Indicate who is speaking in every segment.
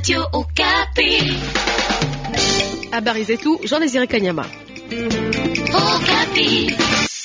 Speaker 1: Radio Okapi.
Speaker 2: Habari zetu Jean Désiré Kanyama.
Speaker 1: Okapi.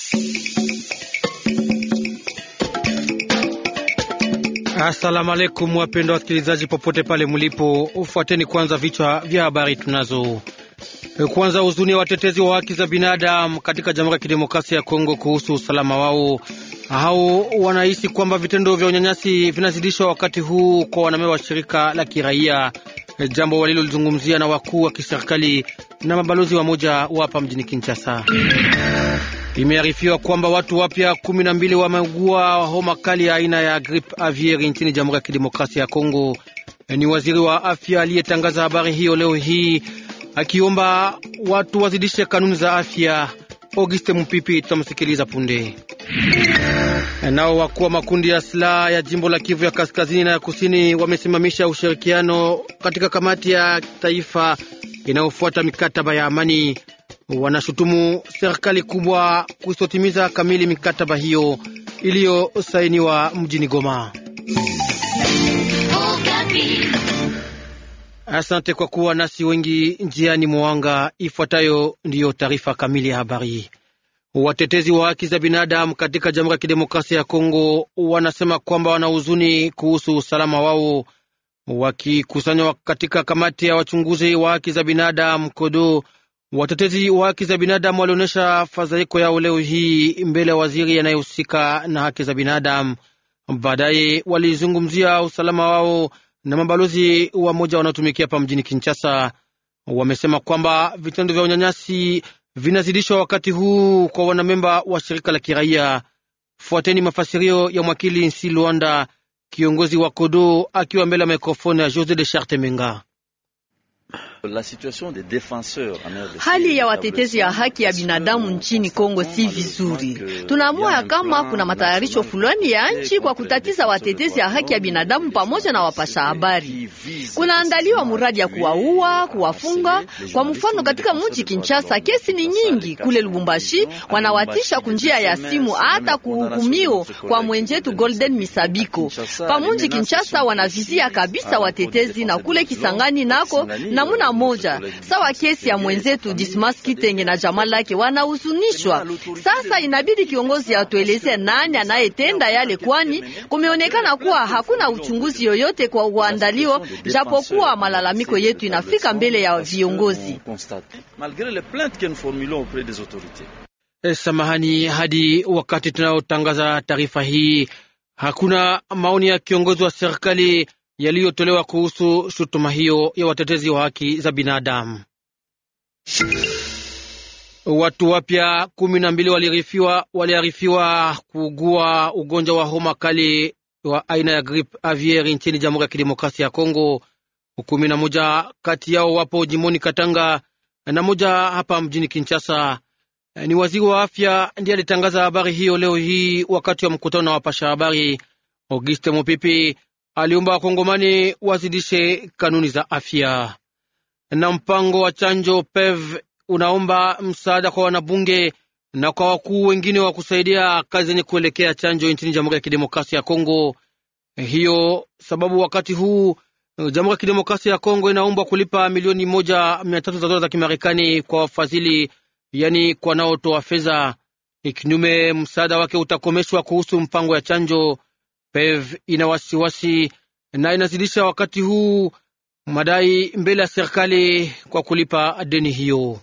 Speaker 3: Asalamu alaikum, wapendwa wasikilizaji popote pale mlipo, ufuateni kwanza vichwa vya habari tunazo. Kwanza, huzuni ya watetezi wa haki za binadamu katika Jamhuri ya Kidemokrasia ya Kongo kuhusu usalama wao. Hao wanahisi kwamba vitendo vya unyanyasi vinazidishwa wakati huu kwa wanamemba wa shirika la kiraia, jambo walilozungumzia na wakuu wa kiserikali na mabalozi wa moja wapa mjini Kinshasa. Imearifiwa kwamba watu wapya kumi na mbili wameugua homa kali ya aina ya gripe aviari nchini Jamhuri ya Kidemokrasia ya Kongo. Ni waziri wa afya aliyetangaza habari hiyo leo hii akiomba watu wazidishe kanuni za afya. Auguste Mupipi tutamsikiliza punde. Nao wakuu wa makundi ya silaha ya jimbo la Kivu ya kaskazini na ya kusini wamesimamisha ushirikiano katika kamati ya taifa inayofuata mikataba ya amani. Wanashutumu serikali kubwa kusitotimiza kamili mikataba hiyo iliyosainiwa mjini Goma.
Speaker 1: Okapi.
Speaker 3: Asante kwa kuwa nasi wengi njiani mwanga. Ifuatayo ndiyo taarifa kamili ya habari. Watetezi wa haki za binadamu katika Jamhuri ya Kidemokrasia ya Kongo wanasema kwamba wana huzuni kuhusu usalama wao. Wakikusanywa katika kamati ya wachunguzi wa haki za binadamu Kodo, watetezi wa haki za binadamu walionyesha fadhaiko yao leo hii mbele ya waziri anayehusika na haki za binadamu. Baadaye walizungumzia usalama wao na mabalozi wa moja wanaotumikia hapa mjini Kinshasa. Wamesema kwamba vitendo vya unyanyasi vinazidishwa wakati huu kwa wanamemba wa shirika la kiraia. Fuateni mafasirio ya mwakili Nsi Luanda, kiongozi wa Kodo, akiwa mbele ya mikrofoni ya Jose de Charte Menga.
Speaker 4: Hali ya watetezi ya haki ya binadamu nchini Kongo si vizuri. Tunaamua ya kama kuna matayarisho fulani ya nchi kwa kutatiza watetezi ya haki ya binadamu pamoja na wapasha habari. Kunaandaliwa muradi ya kuwaua, kuwafunga. Kwa mfano, katika mji Kinshasa kesi ni nyingi. Kule Lubumbashi wanawatisha kunjia ya simu hata kuhukumio kwa mwenjetu Golden Misabiko. Pa mji Kinshasa wanavizia kabisa watetezi na kule Kisangani nako namuna moja sawa kesi ya mwenzetu Dismas Kitenge na jamaa lake wanahuzunishwa. Sasa inabidi kiongozi atueleze nani anayetenda yale, kwani kumeonekana kuwa hakuna uchunguzi yoyote kwa uandalio, japokuwa malalamiko yetu inafika mbele ya viongozi.
Speaker 3: E, samahani, hadi wakati tunayotangaza taarifa hii hakuna maoni ya kiongozi wa serikali yaliyotolewa kuhusu shutuma hiyo ya watetezi wa haki za binadamu. Watu wapya kumi na mbili waliarifiwa waliarifiwa kuugua ugonjwa wa homa kali wa aina ya gripe aviari nchini Jamhuri ya Kidemokrasia ya Kongo. Kumi na moja kati yao wapo jimoni Katanga na moja hapa mjini Kinshasa. Ni waziri wa afya ndiye alitangaza habari hiyo leo hii wakati wa mkutano na wapasha habari. Auguste Mopipi aliomba wakongomani wazidishe kanuni za afya. Na mpango wa chanjo PEV unaomba msaada kwa wanabunge na kwa wakuu wengine wa kusaidia kazi zenye kuelekea chanjo nchini Jamhuri ya Kidemokrasia ya Kongo. Hiyo sababu wakati huu Jamhuri ya Kidemokrasia ya Kongo inaombwa kulipa milioni moja mia tatu za dola za Kimarekani kwa wafadhili, yani kwa naotoa fedha. Ikinyume, msaada wake utakomeshwa kuhusu mpango ya chanjo. PEV ina wasiwasi na inazidisha wakati huu madai mbele ya serikali kwa kulipa deni hiyo.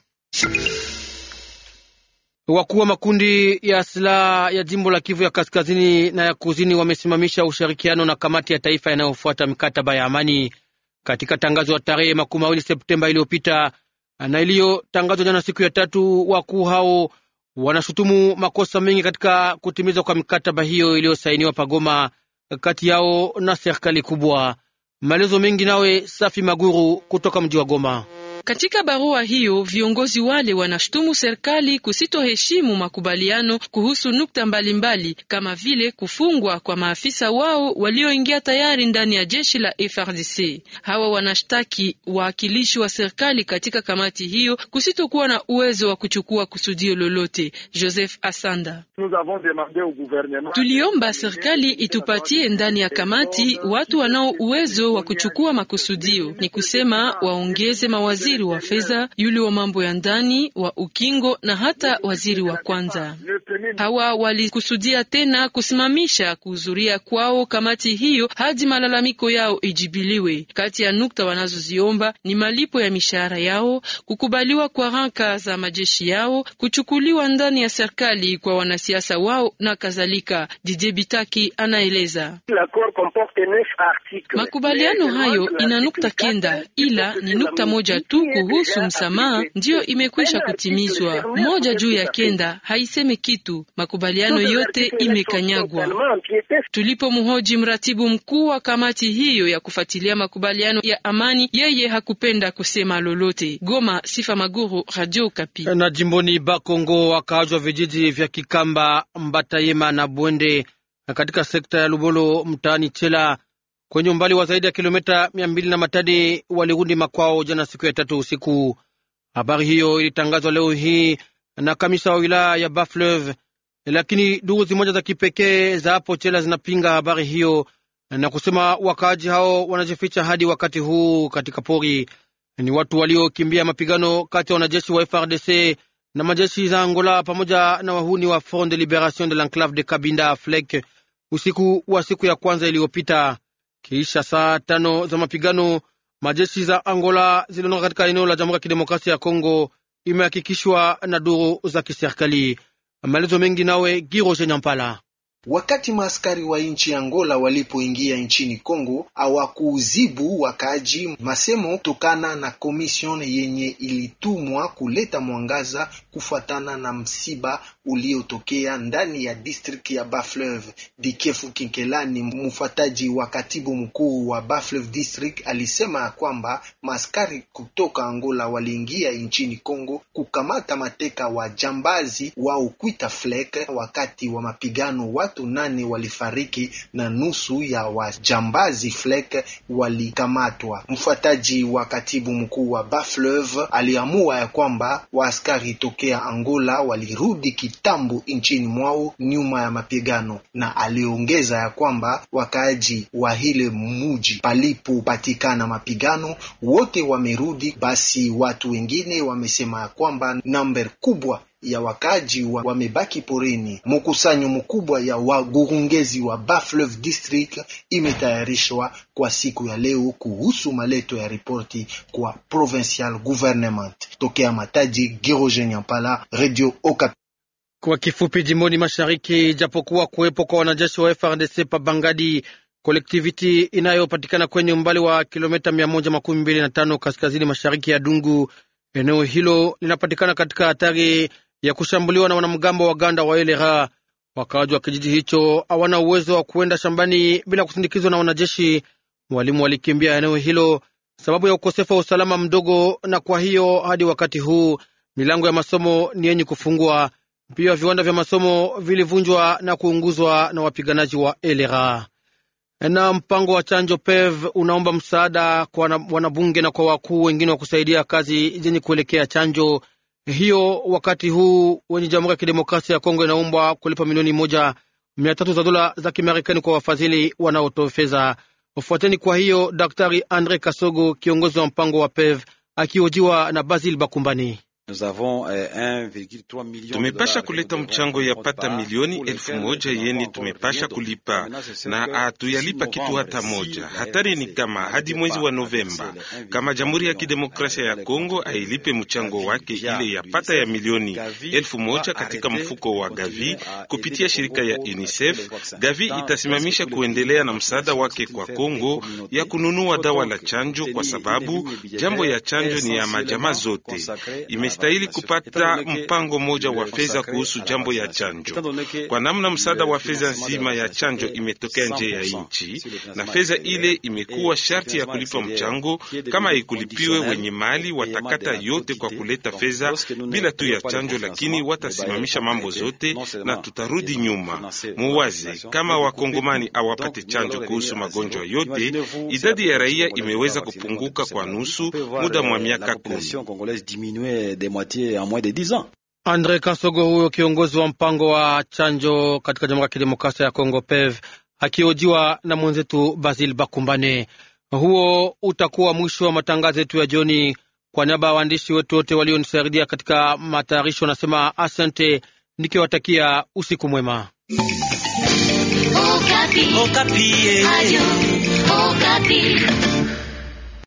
Speaker 3: Wakuu wa makundi ya silaha ya jimbo la Kivu ya kaskazini na ya kusini wamesimamisha ushirikiano na kamati ya taifa inayofuata mikataba ya amani katika tangazo ya tarehe makumi mawili Septemba iliyopita na iliyotangazwa jana siku ya tatu. Wakuu hao wanashutumu makosa mengi katika kutimizwa kwa mikataba hiyo iliyosainiwa pagoma kati yao na serikali kubwa. Maelezo mengi nawe Safi Maguru kutoka mji wa Goma.
Speaker 5: Katika barua hiyo, viongozi wale wanashutumu serikali kusitoheshimu makubaliano kuhusu nukta mbalimbali mbali, kama vile kufungwa kwa maafisa wao walioingia tayari ndani ya jeshi la FRDC. Hawa wanashtaki waakilishi wa serikali katika kamati hiyo kusitokuwa na uwezo wa kuchukua kusudio lolote. Joseph Asanda: tuliomba serikali itupatie ndani ya kamati watu wanao uwezo wa kuchukua makusudio, ni kusema waongeze mawaziri wa fedha, yule wa mambo ya ndani, wa ukingo na hata waziri wa kwanza. Hawa walikusudia tena kusimamisha kuhudhuria kwao kamati hiyo hadi malalamiko yao ijibiliwe. Kati ya nukta wanazoziomba ni malipo ya mishahara yao, kukubaliwa kwa ranka za majeshi yao, kuchukuliwa ndani ya serikali kwa wanasiasa wao na kadhalika. Didier Bitaki anaeleza makubaliano hayo ina nukta kenda, ila ni nukta moja tu kuhusu msamaha ndiyo imekwisha kutimizwa. Moja juu ya kenda haiseme kitu, makubaliano yote imekanyagwa. Tulipomhoji mratibu mkuu wa kamati hiyo ya kufuatilia makubaliano ya amani, yeye hakupenda kusema lolote. Goma, Sifa Maguru, Radio Kapi.
Speaker 3: Na jimboni Bakongo, wakaajwa vijiji vya Kikamba, Mbatayema na Bwende katika sekta ya Lubolo mtaani Chela kwenye umbali wa zaidi ya kilomita mia mbili na Matadi walirudi makwao jana siku ya tatu usiku. Habari hiyo ilitangazwa leo hii na kamisa wa wilaya ya Bafleuve, lakini duru zimoja za kipekee za hapo Chela zinapinga habari hiyo na kusema wakaaji hao wanajificha hadi wakati huu katika pori. Ni watu waliokimbia mapigano kati ya wanajeshi wa FRDC na majeshi za Angola pamoja na wahuni wa Front de Liberation de l'Enclave de Cabinda FLEC usiku wa siku ya kwanza iliyopita. Kisha saa tano za mapigano, majeshi za Angola ziliondoka katika eneo la Jamhuri ya Kidemokrasia ya Kongo, imehakikishwa na duru za kiserikali. Maelezo mengi nawe Giroje Nyampala.
Speaker 6: Wakati maaskari wa nchi Angola walipoingia nchini Kongo hawakuuzibu wakaaji masemo tokana na komision yenye ilitumwa kuleta mwangaza kufuatana na msiba uliotokea ndani ya district ya Bafleuve. Dikefu Kinkelani, mfuataji wa katibu mkuu wa Bafleuve district, alisema ya kwamba maaskari kutoka Angola waliingia nchini Kongo kukamata mateka wa jambazi wa Ukwita Flek. Wakati wa mapigano watu nane walifariki na nusu ya wajambazi Flek walikamatwa. Mfuataji wa katibu mkuu wa Bafleuve aliamua ya kwamba waaskari tokea Angola walirudi kitambo nchini mwao nyuma ya mapigano, na aliongeza ya kwamba wakaaji wa hile muji palipopatikana mapigano wote wamerudi. Basi watu wengine wamesema ya kwamba namba kubwa ya wakaji wa wamebaki porini. Mkusanyo mkubwa ya wagurungezi wa Bafleuve district imetayarishwa kwa siku ya leo kuhusu maleto ya ripoti kwa provincial government. Tokea Matadi, Giroje Nyampala, Radio Okapi.
Speaker 3: Kwa kifupi, jimboni mashariki, japokuwa kuwepo kwa wanajeshi wa FRDC pa Bangadi, kolektiviti inayopatikana kwenye umbali wa kilomita mia moja makumi mbili na tano kaskazini mashariki ya Dungu, eneo hilo linapatikana katika hatari ya kushambuliwa na wanamgambo wa Ganda wa Elera. Wakaaji wa kijiji hicho hawana uwezo wa kuenda shambani bila kusindikizwa na wanajeshi. Walimu walikimbia eneo hilo sababu ya ukosefu wa usalama mdogo, na kwa hiyo hadi wakati huu milango ya masomo ni yenye kufungwa. Pia viwanda vya masomo vilivunjwa na kuunguzwa na wapiganaji wa Elera. Na mpango wa chanjo PEV unaomba msaada kwa wanabunge na kwa wakuu wengine wa kusaidia kazi zenye kuelekea chanjo hiyo wakati huu wenye Jamhuri ya Kidemokrasia ya Kongo inaombwa kulipa milioni moja mia tatu za dola za Kimarekani kwa wafadhili wanaotoa fedha. Ufuateni kwa hiyo Daktari Andre Kasogo, kiongozi wa mpango wa PEV, akihojiwa na Basil Bakumbani.
Speaker 7: Tumepasha kuleta mchango ya pata milioni elfu moja yeni tumepasha kulipa na hatuyalipa kitu hata moja. Hatari ni kama hadi mwezi wa Novemba, kama Jamhuri ya Kidemokrasia ya Kongo ailipe mchango wake ile ya pata ya milioni elfu moja katika mfuko wa Gavi kupitia shirika ya UNICEF, Gavi itasimamisha kuendelea na msaada wake kwa Kongo ya kununua dawa la chanjo, kwa sababu jambo ya chanjo ni ya majamaa zote Ime tumestahili kupata mpango mmoja wa fedha kuhusu jambo ya chanjo, kwa namna msaada wa fedha nzima ya chanjo imetokea nje ya nchi, na fedha ile imekuwa sharti ya kulipa mchango. Kama haikulipiwe, wenye mali watakata yote kwa kuleta fedha bila tu ya chanjo, lakini watasimamisha mambo zote na tutarudi nyuma. Muwaze kama wakongomani awapate chanjo kuhusu magonjwa yote, idadi ya raia imeweza kupunguka kwa nusu muda mwa miaka kumi.
Speaker 3: Andre Kansogo, huyo kiongozi wa mpango wa chanjo katika Jamhuri ya Kidemokrasia ya Kongo PEV, akiojiwa na mwenzetu Basil Bakumbane. Huo utakuwa mwisho wa matangazo yetu ya jioni. Kwa niaba ya waandishi wetu wote walionisaidia katika matayarisho, nasema asante nikiwatakia usiku mwema.
Speaker 1: Okapi.
Speaker 8: Okapi.
Speaker 1: Radio Okapi.